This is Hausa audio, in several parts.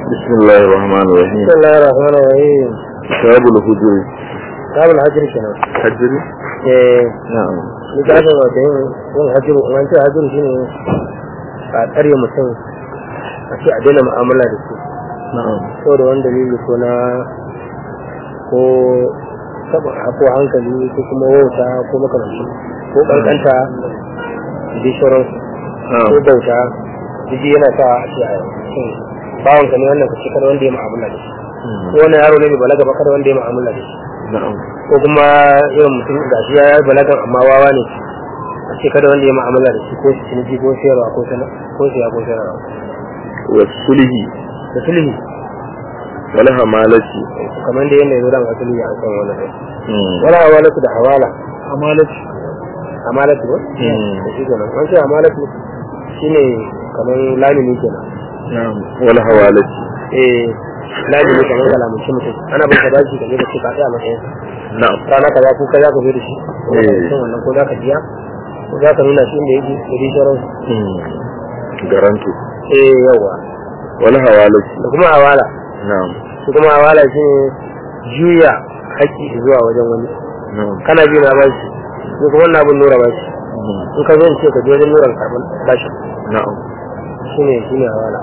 بسم الله الرحمن الرحيم بسم الله الرحمن الرحيم كتاب الهجر باب الهجر kenan حجر eh نعم ni da ga wata yin yin hajjiru an ce hajjiru shine a tsare mutum a ce a daina mu'amala da su نعم saboda wani dalili ko na ko saba ko hankali ko kuma wauta ko makamanci ko kankanta da sauran نعم ko bauta duk yana sa a ce a cikin bawon ka ne wannan ka ce kada wanda ya mu'amala da shi ko wani yaro ne bai balaga ba kada wanda ya mu'amala da shi نعم ko kuma irin mutum ga shi ya yi balagan amma wawa ne a ce kada wanda ya mu'amala da shi ko shi ciniki ko sayarwa ko sana ko siya ko sayarwa والسله da sulhi ولها مالتي kamar da yanda ya zo da asali ya san wannan ne wala hawalatu da hawala أمالتي amalatu ba Mm. da shi kenan an ce amalatu shine kamar lamini kenan نعم ولها والتي eh lamini kamar kalamun shi mutum ana bin ka bashi ka je ka ce ka tsaya matsayin نعم rana kaza ko kaza ka zo da shi ko Eh. ka san wannan ko za ka biya ko za ka nuna shi inda yake da dai sauransu garanto eh yawa ولها والتي da kuma hawala نعم su kuma hawala shi ne juya haƙƙi zuwa wajen wani نعم kana bi na bashi ko kuma wannan abin nura bashi in ka zo in ce ka je wajen nuran karɓar bashi نعم shi ne shi ne hawala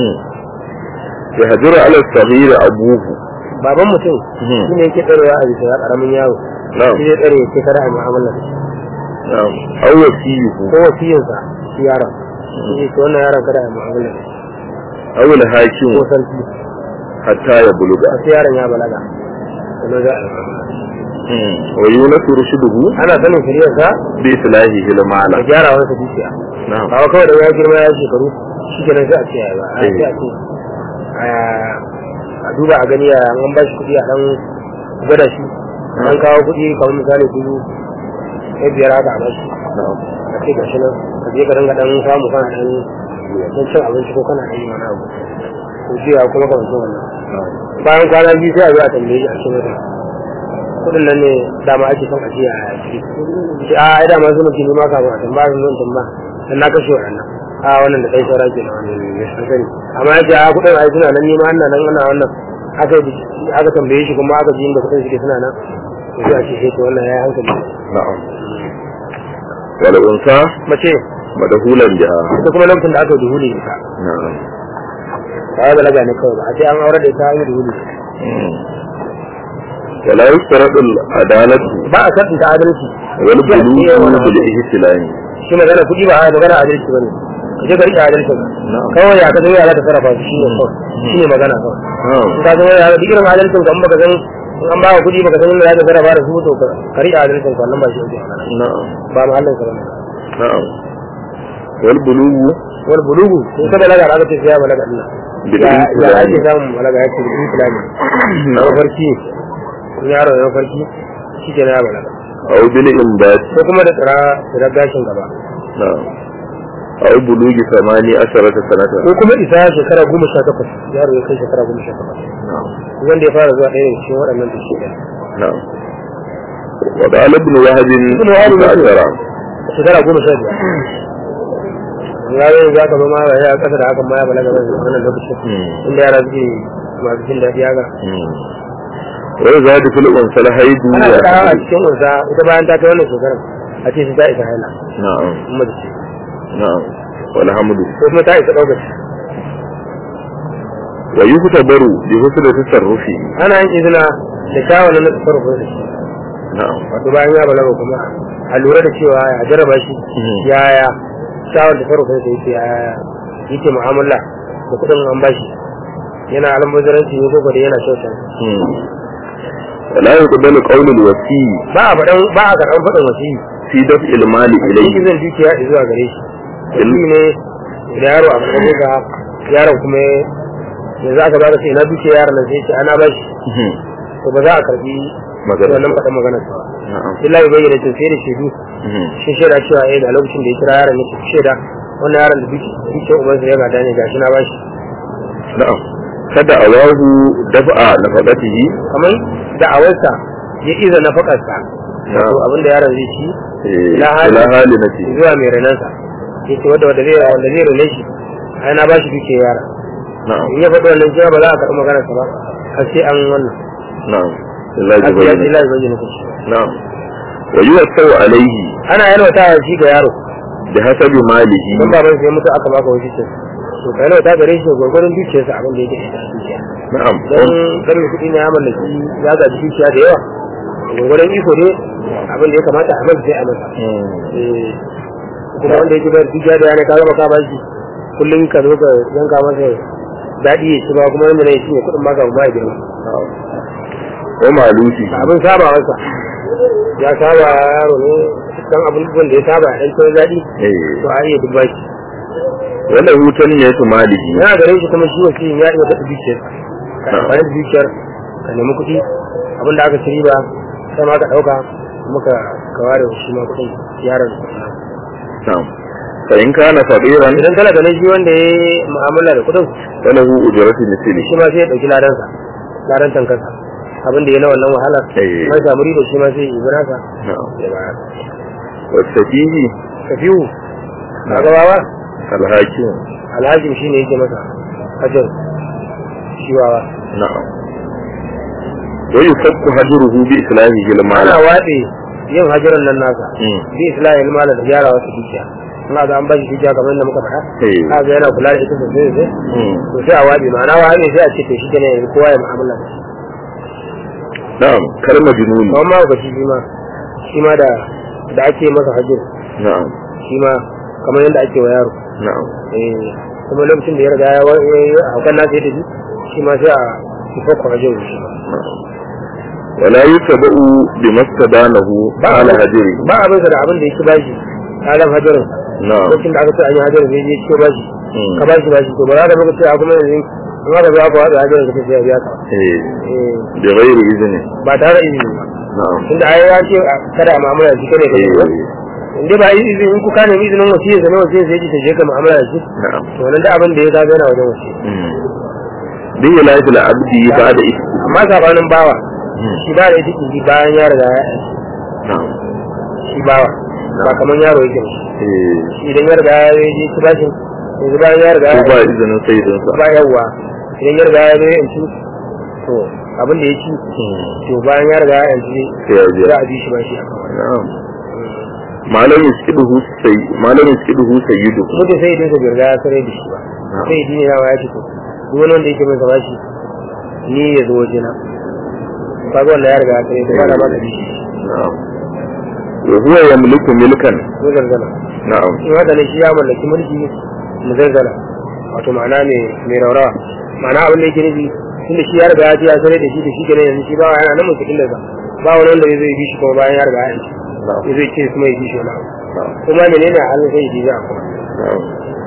يهجر على الصغير أبوه baban mutum Mhm. shi ne yake tsarewa a bisa ya ƙaramin yaro نعم shi zai tsare ya ce kada a mu'amala da shi نعم أو وكيه ko wasiyinsa shi yaron shi ne ce wannan yaron kada a mu'amala da shi أو الحاكم ko sarki حتى يبلغ a sai yaron ya balaga sannan za a yi mu'amala da shi. ويونس رشده ana sanin shari'arsa بإصلاحه da المعنى gyara wasa dukiya نعم ba kawai da ya girma ya shekaru shi kenan sai a ce ya ba a Eh. ce a ce a- a duba a gani ya an ba shi kuɗi a ɗan gwada shi an kawo kuɗi kamar misali dubu sai biyar haka a bashi نعم a ce gashi nan ka je ka dinga ɗan samu kana ɗan ɗan cin abinci ko kana ɗan yi wani abu ko jiya kuma kamar cin wannan نعم bayan kwana biyu sai a zo a tambaye shi a ce mata kuɗin nan ne dama ake son a ce a ciki ce a ai dama su mutum ma kafin a tambaya sun zo in tambaya dan na kashe waɗannan a wannan da kai saura ke na wannan ne sun sani amma ya ce a kuɗin ai suna nan ni ma ana nan ana wannan aka yi aka tambaye shi kuma aka ji inda kuɗin suke suna nan to sai a ce sai to wannan ya yi hankali نعم والأنثى mace مدهولا بها ita kuma lokacin da aka yi duhuli ita نعم ba ya balaga ne kawai ba a ce an aure da ita an yi duhuli ولا يشترط العدالة ba a sartin ta adalci والبلوغ بالإحسلام shi magana kuɗi ba a magana adalci ba ne ka je ka riƙe adalci ba نعم kawai ya ka zama yara ta sarrafa su shi ne kawai shi ne magana kawai نعم in ka zama yara duk irin adalcin ka in baka san in an baka kuɗi baka san inda za ka sarrafa da su to ka ka riƙe adalcin ka wannan ba shi ake magana نعم ba mahallin ka bane نعم والبلوغ wal bulugu in ka balaga aka ce sai ya balaga din ya ya بالإحسلام ake samun balaga ya ce da islami na نعم farki in yaro ya farki shi ke na ya balaga أو بالإنبات ko kuma da tsira tsira gashin gaba نعم أو بلوغ ثمانية عشرة سنة ko kuma isa shekara goma sha takwas yaro ya kai shekara goma sha takwas نعم wanda ya fara zuwa ɗaya daga cikin waɗannan da shi ɗaya نعم وقال ابن وهب ابن وهب عشرة shekara goma sha biyar ya yi za ka zama ya kasa da hakan ma ya balaga ba wannan lokacin inda yara suke masu jin daɗi haka ويزاد في الأنثى الحيض ana da a والحمل. cikin wasa ita bayan ta kai wannan shekarar a ce su ta isa haila نعم kuma da ce نعم والحمد ko kuma ta isa ɗaukar ويختبر بحسن تصرفه ana yin izina da shawarar na farko da shi نعم wato bayan ya balaga kuma a lura da cewa ya jarraba shi yaya shawar da farko da yake yaya yake mu'amala da kuɗin an bashi yana almubazaranci ne ko da yana kyauta ولا يقبل قول الوكي ba a faɗan ba a karɓar faɗin wasi في دفع المال shi إليه zan dukiya zuwa gare shi wasi ne da yaro a karɓar ga yaron kuma yanzu aka ba da sai na dukiya yaron nan sai ce ana ba shi to ba za a karɓi magana wannan faɗin maganar sa ba نعم illa ya bayyana ce sai da shaidu shi shaida cewa eh da lokacin da ya kira yaron ya ce shaida wannan yaron da dukiyar ubansa ya gada ne gashi na ba shi نعم kada awahu daf'a nafaqatihi kamar da'awarsa ya iza na fakarsa Na'am. wato abinda yaron zai ci eh, ila hali ila halinati zuwa mai renansa ya ce wadda wadda zai wanda zai rene shi ai na ba shi duke yara na'am in ya faɗi wannan cewa ba za a karɓi maganarsa ba har sai an wannan na'am Allah har ya sai ya ce bayyana la bayyana kashi na'am wa yuwassau alaihi ana yalwata shi ga yaro bi hasabi malihi don baban sai mutu aka baka wasu ce to ka yalwata gare shi gwargwadon dukiyarsa abin da yake da dukiya na'am don garin kuɗi na ya mallaki ya ga dukiya da yawa gwargwadon iko ne abin da ya kamata a masa sai a masa Mm. Eh, kuma wanda yake bayar dukiya da yana ka zama ka ba shi kullum ka zo ka yanka masa daɗi ya ci ba kuma wanda na yi shi ne kuɗin maka ba ya girma wa malusi abin saba masa ya saba yaro ne dan abubuwan da ya saba dan tsoron daɗi eh to a iya dubba shi wala hutan ya tu malihi yana gare shi kuma shi wasu ya iya daɗa dukiyar ka amfani da dukiyar ka nemi kuɗi abin da aka ci riba sai ma ka ɗauka muka ka ware shi ma kuɗin yaron na'am fa in kana fadiran idan kana ganin shi wanda ya yi mu'amala da kuɗin falahu ujratu misli shi ma sai ya ɗauki ladansa ladan tankansa abin da ya na wannan wahalar Eh. man samu riba shi ma sai ya yi nasa na'am ya bayar wa safihi ka fiyu ka gabawa alhakim alhajin shi ne yake masa hajar shiwawa na'am wa yufakku hajruhu bi islahihi ana al-mala waɗe yin hajaran nan nasa Mm. bi islahi mala da gyara wasu dukiya ina ga an bashi dukiya kamar yadda muka faɗa Eh. ka ga yana kula da ita sosai sosai Mm. to sai a waɗe ma'ana waɗe sai a ce to shi kenan yanzu kowa ya mu'amala da shi na'am kalma jununi kawai ma ga shi ma shi ma da da ake masa hajjar na'am shi ma kamar yadda ake wa yaro na'am eh kuma lokacin da ya riga ya wa- ya yi haukan nasa ya tafi shi ma sai a ifakku hajjar shi ma wala yusaba'u bi mastadanahu ala hajri ba abin da abin da yake bashi alam hajarin na'am lokacin da aka ce an yi hajarin sai ya ce bashi Mm. ka bashi bashi to ba za ka maka ce a kuma yanzu in aka zo aka wada hajarin ka ce sai ya biya ka eh Eh, bi ghairi izni ba tare da izini ba na'am tunda ai ya ce a kada a mu'amala da shi kada ka eh yi in dai ba yi izini in ku ka nemi izinin wasiyar sa ne wasiyar sai ji ta je ka mu'amala da shi na'am to nan da abin da ya zaga yana wajen wasiyar Mm. bi ilahi al-abdi ba'da ismi amma sabanin bawa Mm. shi ba da ita ki bayan ya riga ya na'am shi bawa ba kamar yaro yake ba eh shi idan ya riga ya je ci bashin yanzu bayan ya riga ko ya ba izinin sayyidinsa ba yawwa idan ya riga ya zo ya yanci to abin da ya ci to bayan ya riga ya yanci sai ya biya za a bi shi ba shi a kan wani na'am malam yaskiduhu sai malam yaskiduhu sayyidu mutum sai idan sa bai riga ya sarai da shi ba sai idan ya ya ci to duk wani wanda yake mai sa bashi ni ya zo waje na kaga wanda ya riga ya sarai da ba da ba da bi shi na'am wa huwa yamliku milkan ko zarzala na'am in haka ne shi ya mallaki mulki mu zarzala wato ma'ana ne mai raurawa ma'ana abin da yake nufi tunda shi ya riga ya ci ya sarai da shi da shi kenan yanzu shi ba yana nan mutum da ba wani wanda zai bi shi kuma bayan ya riga ya yanci na'am ya zai ce kuma ya bi shi wani abu na'am kuma menene halin sai ji za a kuma na'am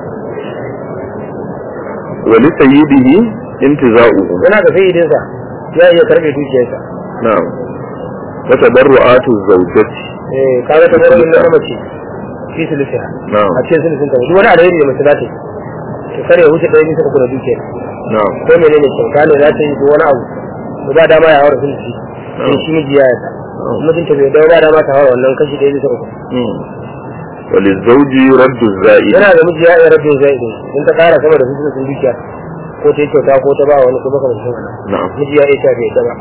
wa li sayyidihi intiza'uhu yana da sayyidinsa ya iya karbe dukiyarsa na'am wa tabarru'atu zawjati eh kaga ta gurin na mace fi sulisa na'am a cikin sulisin ta duk wani alheri da mace za ta yi to kare ya wuce ɗaya bisa uku na dukiyar na'am ko menene kyauta ne za ta yi ko wani abu to ba dama ya haura sulisi sai shi miji ya yarda mutunta bai dawo ba dama ta haura wannan kashi ɗaya bisa uku Mm. wa lizawji raddu za'id yana da miji ya iya rabin zai ɗin in ta ƙara sama da sulisin dukiya ko ta yi kyauta ko ta ba wani ko makamancin wannan na'am miji ya iya ta bai yarda ba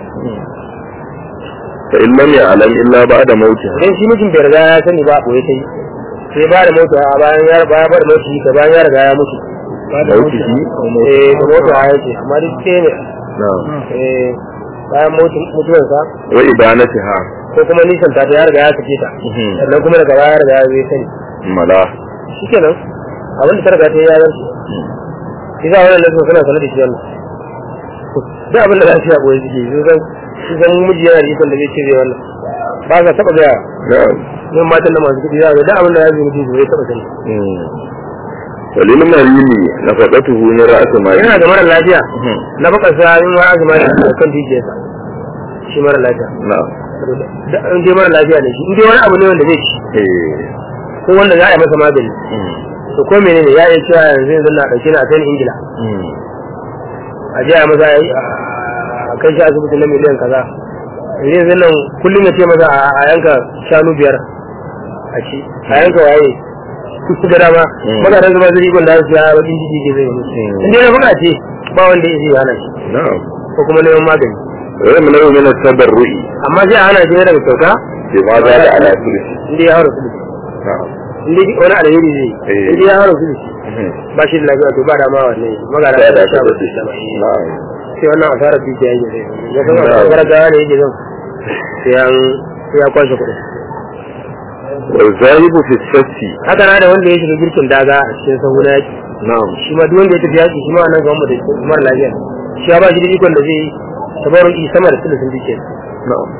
fa in lam ya'lam illa ba'da mawtiha idan shi mijin bai riga ya sani ba koyi ta yi sai ba da mota a bayan ya ba ba da mota ka bayan ya riga ya mutu ba da mota Mautihi ko mota? eh da mota ya ce amma duk ke ne na'am eh bayan mutu mutuwansa wa ibanatiha ko kuma nisan ta ya riga ya sake ta Mhm. sannan kuma daga baya ya riga ya zai sani mala shikenan abin da ta riga ta yi ya zarce shi za wannan nasu suna sanar da shi wannan duk abin da za su yi a ɓoye suke yi sun sun san miji yana da ikon da zai ce zai wannan ba sa taɓa gaya na'am yin matan da masu kuɗi za ga duk abin da ya zai mutu zai taɓa sani walil marini nafaqatuhu min ra'si mali yana da mara lafiya Mhm. na baka sa yin wa azuma da shi kan dukiyarsa shi mara lafiya na'am Da- in dai mara lafiya ne shi in dai wani abu ne wanda zai ci eh ko wanda za a yi masa magani Mm. to ko menene ya iya cewa yanzu yanzu na ɗauke na sayan ingila Mm. a je a masa a yi- a kai shi asibiti na miliyan kaza yanzu yanzu nan kullum ya ce masa a- a yanka shanu biyar a ci a yanka waye su da dama Mm. maganin zuba zai ikon da su ya bakin jiki ke zai musu Mm. in dai na buga ce ba wanda ya zai hana shi na'am ko kuma neman magani wa yamna'u min at-tabarru'i amma sai a hana shi ne daga kyauta bima zada ala thuluthi inda ya haura sulusi na'am inda wani alheri zai Eh. inda ya haura sulusi Mhm. ba shi da lafiya to ba da ma wannan magana sai da da ta sha ba tafi shi ba na'am sai wannan asarar dukiya yake zai ya san Na'am. asarar gawa ne yake zan sai an sai ya kwashe kuɗi wa zahibu fi sassi haka na da wanda ya shiga girkin daga a cikin sahu na yaki na'am shi ma duk wanda ya tafi yaki shi ma nan ga da mara lafiya shi ya ba shi da ikon da zai yi tabarruki sama da sulusun dukiya na'am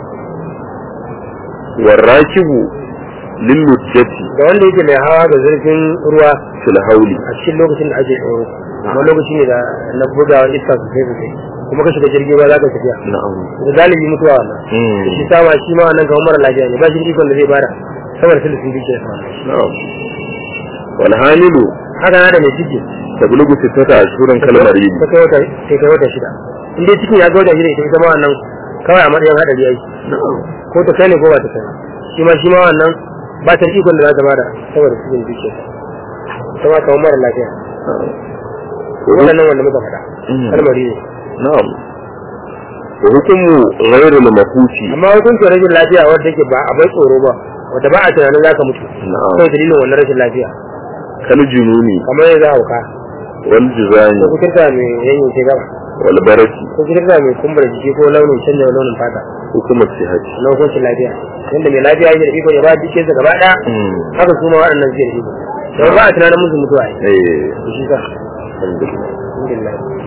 wa rakibu lil lujjati da wanda yake mai hawa ga zurfin ruwa fil hawli a cikin lokacin da ake tsoro kuma lokaci ne da na bugawa iska sosai sosai kuma ka shiga jirgin ruwa za ka tafiya na'am da galibi mutuwa wannan Mm. shi sama shi ma wannan kamar mara lafiya ne ba shi da ikon da zai bada sama da sulusun dukiya na'am wal hamilu haka na da mai ciki tablugu sittata ashhurin kalmar yi ta kai wata sai kai wata shida in dai cikin ya ga wata shida ita ita ma wannan kawai a matsayin hadari yake na'am ko ta kai ne ko ba ta kai ba. shi ma shi ma wannan ba ta da ikon da za ta bada saboda cikin dukiya ta ma kamar mara lafiya wannan wanda muka faɗa Mm. kalmari ne na'am wa hukumu ghairu mafuti amma hukuncin rashin lafiya wanda yake ba a bai tsoro ba wanda ba a tunanin za ka mutu na'am kawai dalilin wannan rashin lafiya kal jununi kamar yanzu hauka wal jizani ko kuturta mai yanyanke gaba wal baraki ko kuturta mai kumbura jiki ko launin canza launin fata hukumar sihati na hukuncin lafiya yadda mai lafiya yake da iko ya ba jikinsa gaba ɗaya haka su ma waɗannan zai da iko don ba a tunanin musu mutuwa ne eh shi sa alhamdulillah alhamdulillah